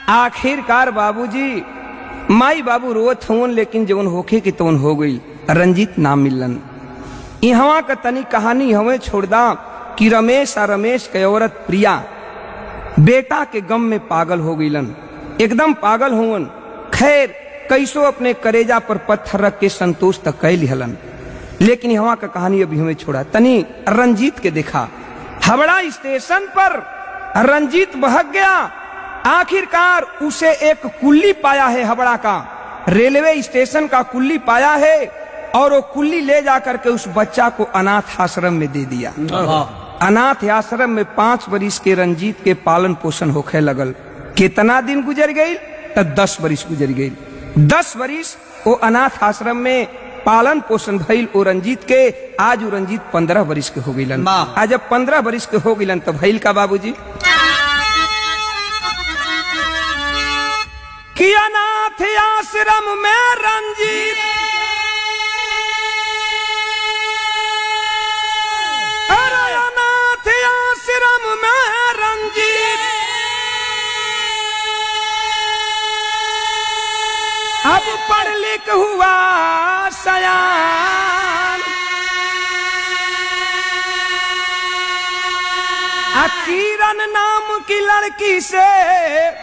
आखिरकार बाबूजी माई बाबू रोत हुन लेकिन जवन होखे के तवन हो गई रंजीत नाम मिलन इहवा का तनी कहानी हमें छोड़दा कि रमेश आ रमेश के औरत प्रिया बेटा के गम में पागल हो गईलन एकदम पागल हुवन खैर कैसो अपने करेजा पर पत्थर रख के संतोष तक कह लिहलन लेकिन यहाँ का कहानी अभी हमें छोड़ा तनी रंजीत के देखा हावड़ा स्टेशन पर रंजीत बहक गया आखिरकार उसे एक कुल्ली पाया है हावड़ा का रेलवे स्टेशन का कुल्ली पाया है और वो कुल्ली ले जाकर के उस बच्चा को अनाथ आश्रम में दे दिया अनाथ आश्रम में पांच बरिस के रंजीत के पालन पोषण होखे लगल कितना दिन गुजर गई तो दस बरिस गुजर गई दस बरिस वो अनाथ आश्रम में पालन पोषण भइल ओ रंजीत के आज वो रंजीत पंद्रह बरिस के हो गईलन वाह। आज जब पंद्रह बरिस के हो गईलन तो भइल का बाबूजी कि अनाथ आश्रम में रंजीत अरे अनाथ आश्रम में रंजीत अब पढ़ लिख हुआ सयान आ किरण नाम की लड़की से